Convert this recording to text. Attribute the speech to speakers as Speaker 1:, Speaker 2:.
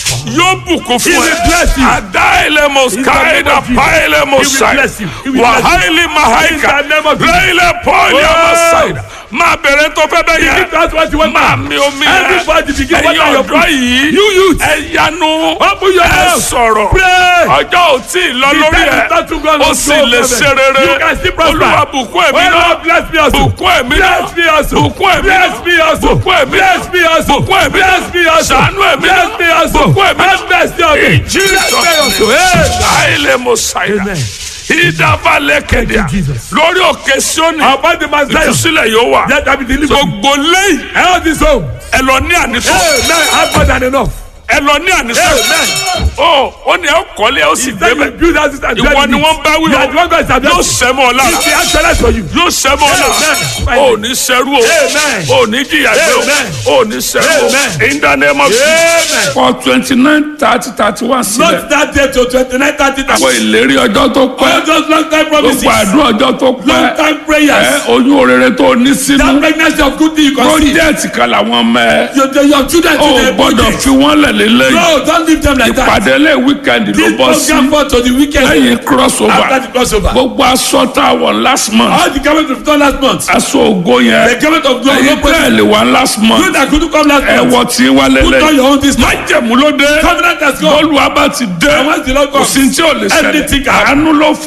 Speaker 1: yóò bùkún
Speaker 2: He
Speaker 1: fún
Speaker 2: will
Speaker 1: ẹ.
Speaker 2: bless you.
Speaker 1: Adailemos
Speaker 2: In the name
Speaker 1: kaida
Speaker 2: of Jesus.
Speaker 1: pailemos
Speaker 2: He will bless you. He will bless you.
Speaker 1: Wàhálì mahaika.
Speaker 2: In the name of Jesus.
Speaker 1: Lẹ́yìnlẹ̀ pọ́ọ̀lì
Speaker 2: Oh.
Speaker 1: ọmọsáìdà. Máa bẹ̀rẹ̀ tó fẹ́ bẹ́ẹ̀
Speaker 2: Begin
Speaker 1: yẹn.
Speaker 2: to ask what you want
Speaker 1: Máa
Speaker 2: now.
Speaker 1: mi omi ẹ̀.
Speaker 2: Everybody begin
Speaker 1: Ẹ̀yin
Speaker 2: water your
Speaker 1: ọ̀dọ́
Speaker 2: food.
Speaker 1: yìí.
Speaker 2: You youth.
Speaker 1: Ẹ yanu.
Speaker 2: Open your
Speaker 1: Ẹ
Speaker 2: mouth.
Speaker 1: sọ̀rọ̀.
Speaker 2: Pray.
Speaker 1: Ọjọ́ ò tí ì lọ
Speaker 2: The
Speaker 1: lórí
Speaker 2: time
Speaker 1: ẹ̀.
Speaker 2: is not too gone
Speaker 1: Ó
Speaker 2: to
Speaker 1: sì
Speaker 2: go
Speaker 1: lè
Speaker 2: over.
Speaker 1: ṣe rere.
Speaker 2: You can still prosper.
Speaker 1: Olúwa bùkún ẹ̀mí
Speaker 2: Oh,
Speaker 1: náà.
Speaker 2: Lord, bless me also.
Speaker 1: Bùkún ẹ̀mí náà.
Speaker 2: Bless me also.
Speaker 1: Bùkún ẹ̀mí náà.
Speaker 2: Bless me also.
Speaker 1: Bùkún ẹ̀mí náà.
Speaker 2: Bless me also.
Speaker 1: Bùkún ẹ̀mí náà.
Speaker 2: Bless me also.
Speaker 1: Ṣàánú ẹ̀mí náà.
Speaker 2: Bless me also.
Speaker 1: Bùkún ẹ̀mí náà.
Speaker 2: Have mercy on me.
Speaker 1: In Jesus'
Speaker 2: Bless me also.
Speaker 1: name.
Speaker 2: Hey.
Speaker 1: Aile Mosaida.
Speaker 2: Amen.
Speaker 1: Ìdábalẹ̀ kẹ̀dẹ̀.
Speaker 2: Thank you, Jesus.
Speaker 1: Lórí òkè Síónì.
Speaker 2: About the man's life.
Speaker 1: Ìtúsílẹ̀ yóò wà.
Speaker 2: Let that be delivered.
Speaker 1: Gbogbo lẹ́yìn.
Speaker 2: Health is home.
Speaker 1: Ẹ lọ ní ànísọ.
Speaker 2: Amen. Have more than enough.
Speaker 1: Ẹ lọ ní ànísọ.
Speaker 2: Amen.
Speaker 1: Ó ó ní ẹ kọ́lé ó sì
Speaker 2: Then you
Speaker 1: débẹ̀.
Speaker 2: build houses and
Speaker 1: Ìwọ
Speaker 2: dwell
Speaker 1: ni
Speaker 2: in
Speaker 1: wọ́n
Speaker 2: it.
Speaker 1: bá wí
Speaker 2: You
Speaker 1: o.
Speaker 2: are the one God is
Speaker 1: Yóò
Speaker 2: addressing.
Speaker 1: sẹ́mọ̀ ọ lára.
Speaker 2: It's the excellence for you.
Speaker 1: Yóò sẹ́mọ̀ ọ lára.
Speaker 2: Amen.
Speaker 1: Ó ní sẹ́rú o.
Speaker 2: Amen.
Speaker 1: Ó ní jìyà gbé o.
Speaker 2: Amen.
Speaker 1: Ó ní sẹ́rú o.
Speaker 2: Amen.
Speaker 1: In the name of Jesus.
Speaker 2: Amen.
Speaker 1: For twenty nine thirty thirty one sílẹ̀.
Speaker 2: Not that day to twenty-nine thirty.
Speaker 1: Àwọn ìlérí ọjọ́ tó
Speaker 2: All
Speaker 1: pẹ́.
Speaker 2: those long time promises.
Speaker 1: Gbogbo àdúrà ọjọ́ tó
Speaker 2: Long
Speaker 1: pẹ́.
Speaker 2: time
Speaker 1: Ẹ
Speaker 2: prayers.
Speaker 1: oyún orere tó ní
Speaker 2: That
Speaker 1: sínú.
Speaker 2: pregnancy of good thing you can see.
Speaker 1: Project kan làwọn ọmọ ẹ.
Speaker 2: Your, your, your children
Speaker 1: Ó
Speaker 2: today.
Speaker 1: gbọ́dọ̀ fi wọ́n lẹ̀ lélẹ́yìn.
Speaker 2: No, don't leave them like that.
Speaker 1: Ìpàdé lẹ́ wíkẹ́ndì ló
Speaker 2: This
Speaker 1: bọ́ sí.
Speaker 2: program for to the weekend.
Speaker 1: Lẹ́yìn crossover.
Speaker 2: After the crossover.
Speaker 1: Gbogbo aṣọ tá a wọ̀ last month.
Speaker 2: All the government of done last month.
Speaker 1: Aṣọ ògo
Speaker 2: The
Speaker 1: yẹn.
Speaker 2: government of glory.
Speaker 1: Ẹyin
Speaker 2: No problem.
Speaker 1: tẹ́ ẹ̀ lè wá last
Speaker 2: You
Speaker 1: month.
Speaker 2: that couldn't come last month.
Speaker 1: Ẹ̀wọ̀ tí wá
Speaker 2: Put on
Speaker 1: lélẹ́yìn.
Speaker 2: your own this month.
Speaker 1: Májẹ̀mú ló dé.
Speaker 2: Covenant has gone.
Speaker 1: Bọ́ọ̀lù abá ti dé.
Speaker 2: And once the Lord
Speaker 1: Kò
Speaker 2: comes,
Speaker 1: sí tí ò lè
Speaker 2: everything
Speaker 1: ṣẹlẹ̀.
Speaker 2: can happen.
Speaker 1: Àánú ló